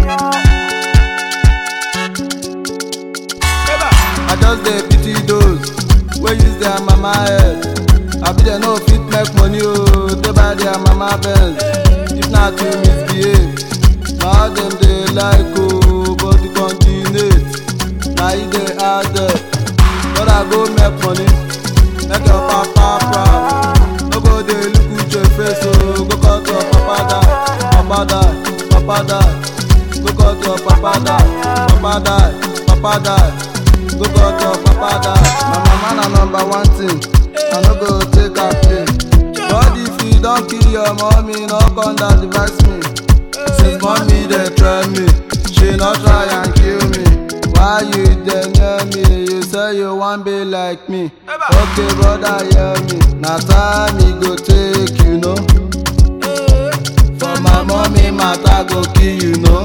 I just dey pity those wey use their mama head. Abi dem no fit make money o, dey buy their mama Benz. If na to misbehave, na how dem dey like o, but to continue, na e dey hard them. Brother go make money, make your papa proud. No go dey look with your face o, go cut your papa die, papa die, papa die. Go cut your papa die, papa die, papa die. Go cut your papa die. My mama na number one thing, I no go take her play. But if you don kill your mommy, no come down device me. Since mommy dey try me, she no try and kill me. Why you dey near me? You say you wan be like me. Okay, brother, hear me. Na time e go take, you know. For my mommy matter go kill you, know.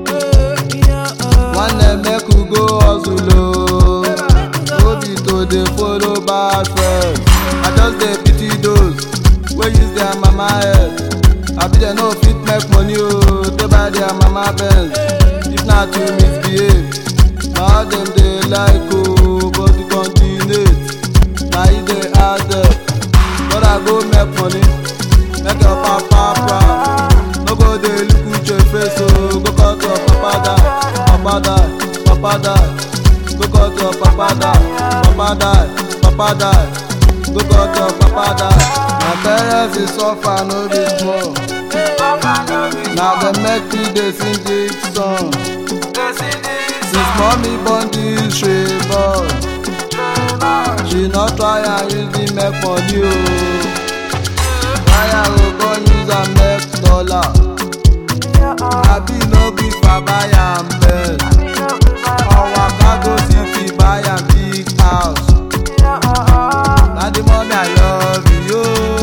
One make we go hustle o. No be to dey follow bad friends. I just dey pity those wey use their mama head. Abi dem no fit make money o, dey buy their mama Benz. If na to misbehave, na how dem dey like o, but to continue, na e dey hard them. Brother go make money, make your papa proud. No go dey look with your face o, go cut your papa die, papa die, papa die. Go cut your papa die, papa die, papa die. Go cut your papa die. My parents dey suffer no be small. Na dem make me dey sing this song. Since mommy born this stray boy, she no try and use me make money o. Why I go go use am make dollar? Abi no gree for buy am bed. Or waka go city buy am big house. Na the money I love you.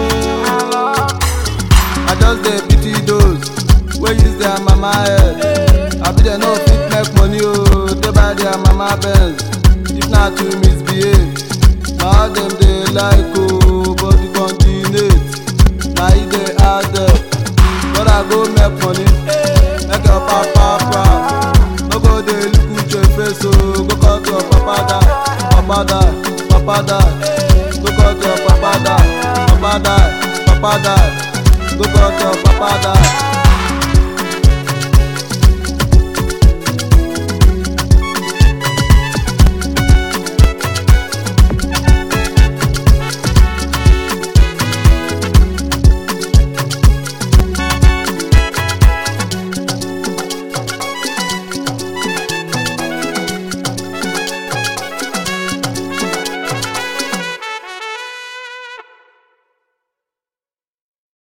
I just dey pity those wey use their mama head. Abi dem no fit make money o, dey buy their mama Benz. If na to misbehave, na how dem dey like o, but to continue, na e dey hard them. Brother go make money, make your papa proud. No go dey look with your face o, go cut your papa die, papa die, papa die. Go cut your papa die, papa die, papa die. Go cut your papa die.